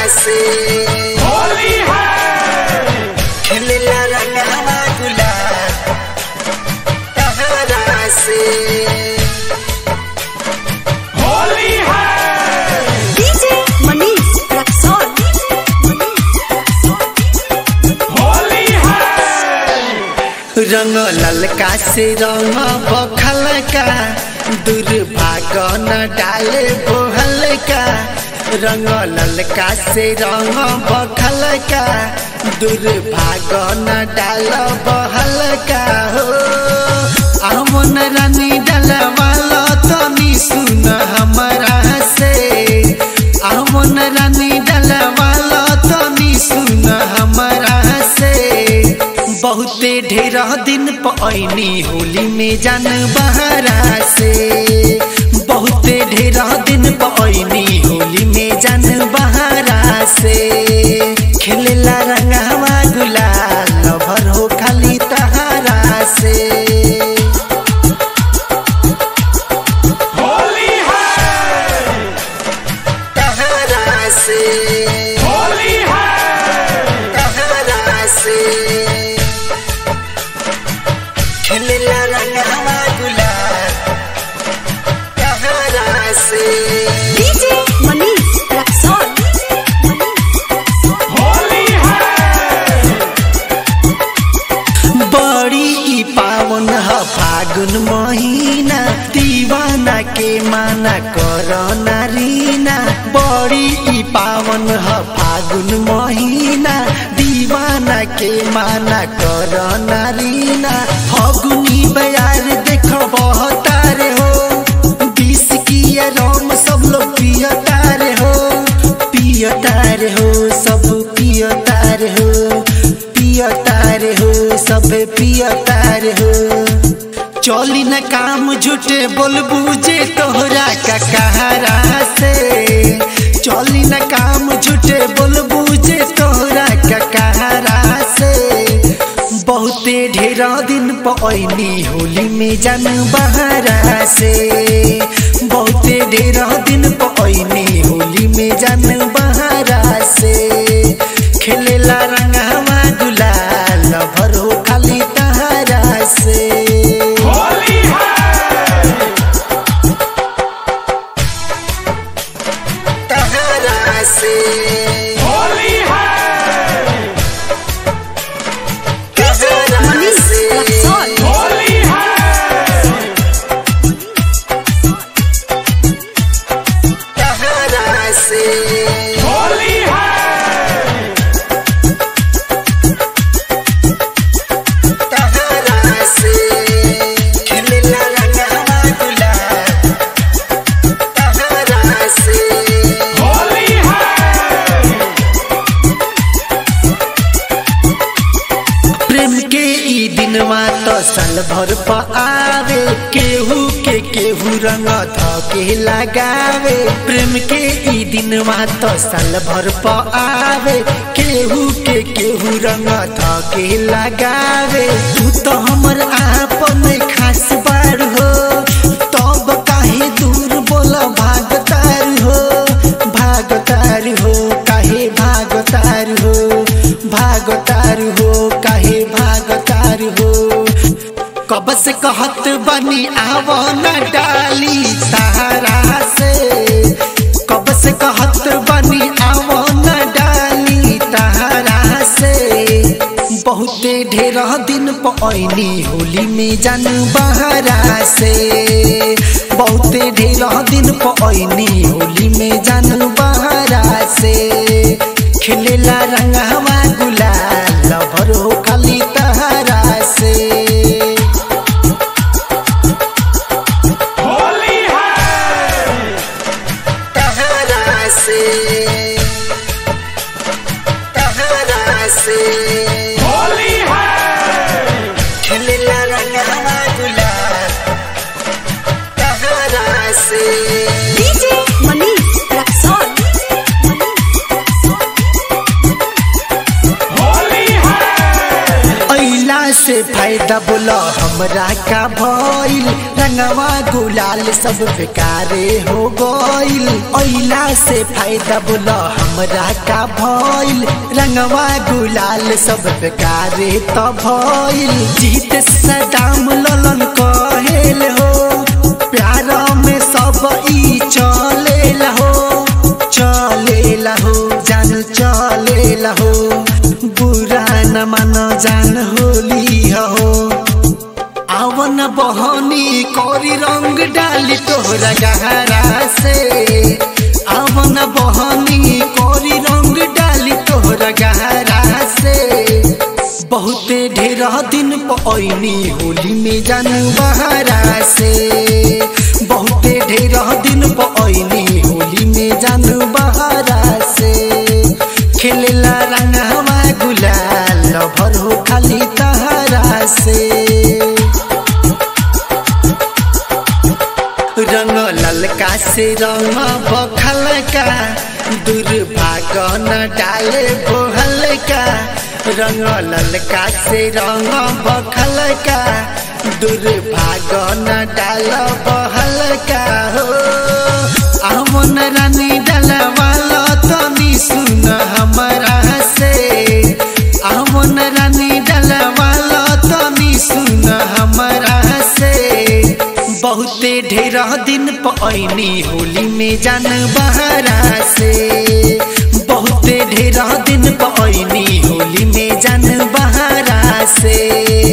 से होली है खेलेला रंगवा गुलाल तहरा से होली है DJ Manish Raksol. होली है रंग ललका से रंग बखलका दुर्भाग न डाले बोहलका रंग ललका से रंग बखलका दुर्भाग न डाल बहलका हो अमन रानी डलवाला तनी सुन हमरा से अमन रानी डलवाला तनी सुन हमरा से बहुते ढेर दिन पैनी होली में जान बहरा से बहुते ढेर दिन पैनी होली में जान बहरा से खेलेला रंगवा गुलाल भर हो खाली तहारा से होली है तहारा से होली है तहारा से खेलेला रंगवा गुलाल तहारा से DJ Manish Raksol. होली है बड़ी ई पावन ह फागुन महीना दीवाना के माना कर नारीना बड़ी ई पावन ह फागुन महीना दीवाना के माना कर नारीना फगुनी बयार देख बहतारे हो बीस किया रोम सब लोग पियतारे हो पियतारे हो सब पियतारे हो पियतारे हो सब पियतारे हो चली न काम झूठे बोलबू जे तोहरा का कहारा से चली न काम झूठे बोलबू जे तोहरा का कहारा से बहुते ढेर दिन पैनी होली में जान बहरा से बहुते ढेर दिन पैनी होली में जान बहरा से खेलेला रंगवा गुलाल भरो खाली तहरा से होली है तहरा से होली है DJ Manish Raksol. होली है तहरा से होली है तहरा से खेलेला रंगवा गुलाल तहरा से होली है प्रेम के ई दिनवा तो साल भर प आवे केहू के केहू रंग धके लगावे प्रेम के ई दिनवा तो साल भर प आवे केहू के केहू रंग धके लगावे तू तो हमर आपन खास बार हो तब काहे दूर बोल भागतार हो भागतार हो काहे भागतार हो भागतार हो काहे भागतार हो कब से कहत बनी आव न डाली तारा से कब से कहत बनी आव न डाली तारा से बहुते ढेर दिन पैनी होली में जान बहरा से बहुते ढेर दिन पैनी होली में जान बहरा से खेलेला रंगवा गुलाल भरो खाली तहरा से होली है तहरा से तहरा से होली है खेलेला रंगवा गुलाल तहरा से DJ Manish Raksol. होली है अइला से फायदा फायदा बोला हमरा का भइल रंगवा गुलाल सब बेकारे हो गइल ओइला से फायदा बोला हमरा का भइल रंगवा गुलाल सब बेकारे त भइल जीत सदाम ललन कहेल हो प्यार में सब ई चलेला हो चलेला हो जान चलेला हो बुरा न मान जान होली हो आवन बहनी कोरी रंग डाली तोहरा गहरा से आवन बहनी कोरी रंग डाली तोहरा गहरा से बहुते ढेर दिन पैनी होली में जानू बहरा से बहुते ढेर दिन पैनी होली में जानू बहरा से खेलेला रंगवा गुलाल भर हो खाली तहरा से रंग ललका से रंग बखलका दुर्भाग न डाले बोहलका रंग ललका से रंग बखलका दुर्भाग न डाल बहलका हो अमन रानी डलवाला तनी सुन हमरा से अमन रानी डलवाला तनी सुन हमरा से बहुते ढेर दिन पैनी होली में जान बहरा से बहुते ढेर दिन पैनी होली में जान बहरा से